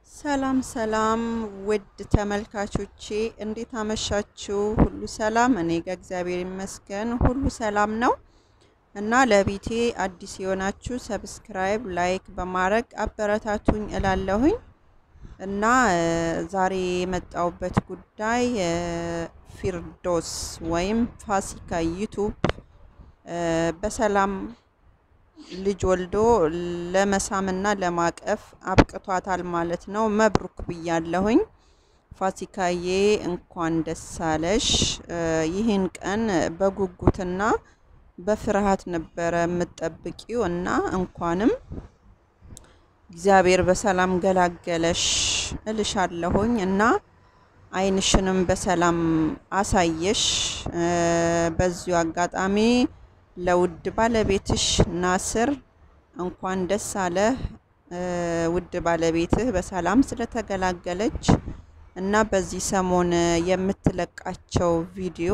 ሰላም ሰላም ውድ ተመልካቾቼ እንዴት አመሻችሁ? ሁሉ ሰላም? እኔ ጋር እግዚአብሔር ይመስገን ሁሉ ሰላም ነው። እና ለቤቴ አዲስ የሆናችሁ ሰብስክራይብ፣ ላይክ በማድረግ አበረታቱኝ እላለሁኝ። እና ዛሬ የመጣውበት ጉዳይ ፊርዶስ ወይም ፋሲካ ዩቱብ በሰላም ልጅ ወልዶ ለመሳምና ለማቀፍ አብቅቷታል ማለት ነው። መብሩክ ብያለሁኝ። ፋሲካዬ እንኳን ደስ አለሽ። ይህን ቀን በጉጉትና በፍርሃት ነበረ የምጠብቂው እና እንኳንም እግዚአብሔር በሰላም ገላገለሽ እልሻለሁኝ እና ዓይንሽንም በሰላም አሳየሽ። በዚሁ አጋጣሚ ለውድ ባለቤትሽ ናስር እንኳን ደስ አለህ። ውድ ባለቤትህ በሰላም ስለተገላገለች እና በዚህ ሰሞን የምትለቃቸው ቪዲዮ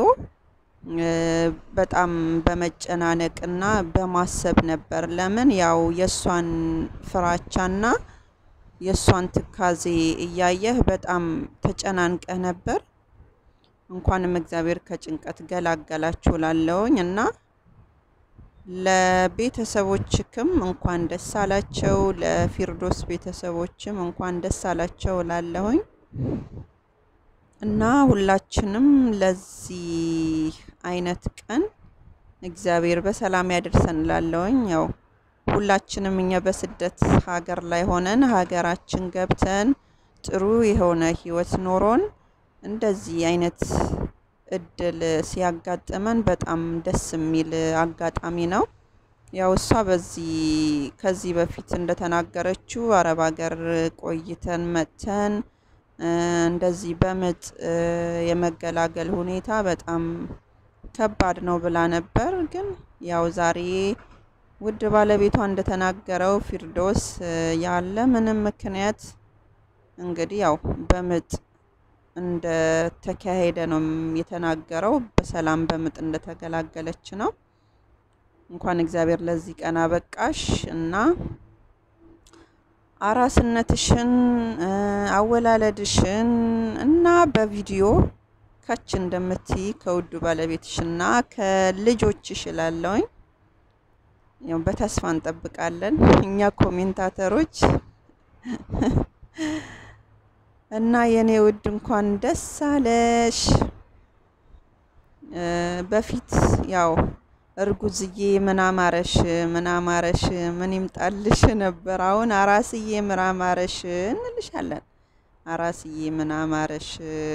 በጣም በመጨናነቅ እና በማሰብ ነበር። ለምን ያው የእሷን ፍራቻና የእሷን ትካዜ እያየህ በጣም ተጨናንቀህ ነበር። እንኳንም እግዚአብሔር ከጭንቀት ገላገላችሁ ላለውኝ እና ለቤተሰቦችክም እንኳን ደስ አላቸው። ለፊርዶስ ቤተሰቦችም እንኳን ደስ አላቸው ላለሁኝ እና ሁላችንም ለዚህ አይነት ቀን እግዚአብሔር በሰላም ያደርሰን ላለሁኝ። ያው ሁላችንም እኛ በስደት ሀገር ላይ ሆነን ሀገራችን ገብተን ጥሩ የሆነ ህይወት ኖሮን እንደዚህ አይነት እድል ሲያጋጥመን በጣም ደስ የሚል አጋጣሚ ነው። ያው እሷ በዚህ ከዚህ በፊት እንደተናገረችው አረብ ሀገር ቆይተን መጥተን እንደዚህ በምጥ የመገላገል ሁኔታ በጣም ከባድ ነው ብላ ነበር። ግን ያው ዛሬ ውድ ባለቤቷ እንደተናገረው ፊርዶስ ያለ ምንም ምክንያት እንግዲህ ያው በምጥ እንደተካሄደ ነው የተናገረው። በሰላም በምጥ እንደተገላገለች ነው። እንኳን እግዚአብሔር ለዚህ ቀን አበቃሽ እና አራስነትሽን አወላለድሽን እና በቪዲዮ ከች እንደምትይ ከውዱ ባለቤትሽና ከልጆችሽ እላለሁኝ። ያው በተስፋ እንጠብቃለን እኛ ኮሜንታተሮች እና የኔ ውድ እንኳን ደስ አለሽ። በፊት ያው እርጉዝዬ ምን አማረሽ ምን አማረሽ ምን ይምጣልሽ ነበር። አሁን አራስዬ ምን አማረሽ እንልሻለን። አራስዬ ምን አማረሽ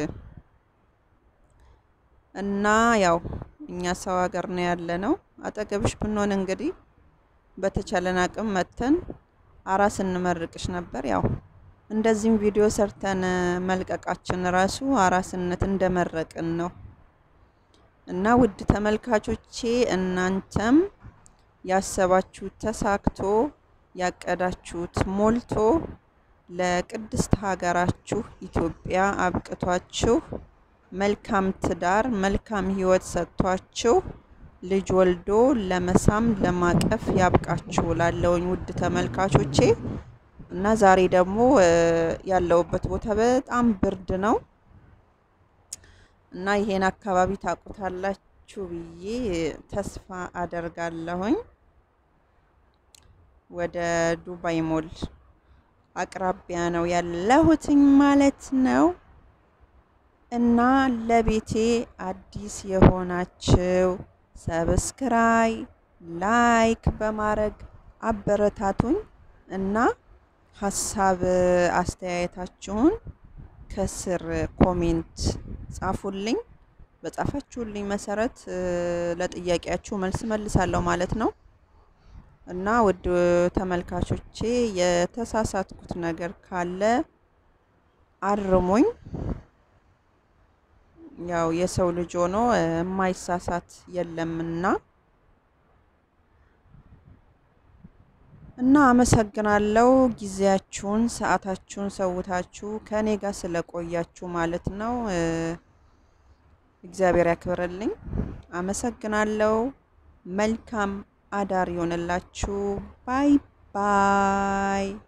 እና ያው እኛ ሰው ሀገር ነው ያለ ነው። አጠገብሽ ብንሆን እንግዲህ በተቻለን አቅም መተን አራስ እንመርቅሽ ነበር። ያው እንደዚህም ቪዲዮ ሰርተን መልቀቃችን ራሱ አራስነት እንደመረቅን ነው። እና ውድ ተመልካቾቼ እናንተም ያሰባችሁት ተሳክቶ ያቀዳችሁት ሞልቶ ለቅድስት ሀገራችሁ ኢትዮጵያ አብቅቷችሁ መልካም ትዳር መልካም ሕይወት ሰጥቷችሁ ልጅ ወልዶ ለመሳም ለማቀፍ ያብቃችሁ ላለውኝ ውድ ተመልካቾቼ እና ዛሬ ደግሞ ያለውበት ቦታ በጣም ብርድ ነው እና ይሄን አካባቢ ታውቁታላችሁ ብዬ ተስፋ አደርጋለሁኝ። ወደ ዱባይ ሞል አቅራቢያ ነው ያለሁትኝ ማለት ነው። እና ለቤቴ አዲስ የሆናችሁ ሰብስክራይ ላይክ በማድረግ አበረታቱኝ እና ሀሳብ አስተያየታችሁን ከስር ኮሜንት ጻፉልኝ። በጻፋችሁልኝ መሰረት ለጥያቄያችሁ መልስ መልሳለሁ ማለት ነው። እና ውድ ተመልካቾቼ የተሳሳትኩት ነገር ካለ አርሙኝ። ያው የሰው ልጅ ሆኖ የማይሳሳት የለምና እና አመሰግናለሁ። ጊዜያችሁን ሰዓታችሁን ሰውታችሁ ከኔ ጋር ስለቆያችሁ ማለት ነው። እግዚአብሔር ያክብርልኝ። አመሰግናለሁ። መልካም አዳር ይሆንላችሁ። ባይ ባይ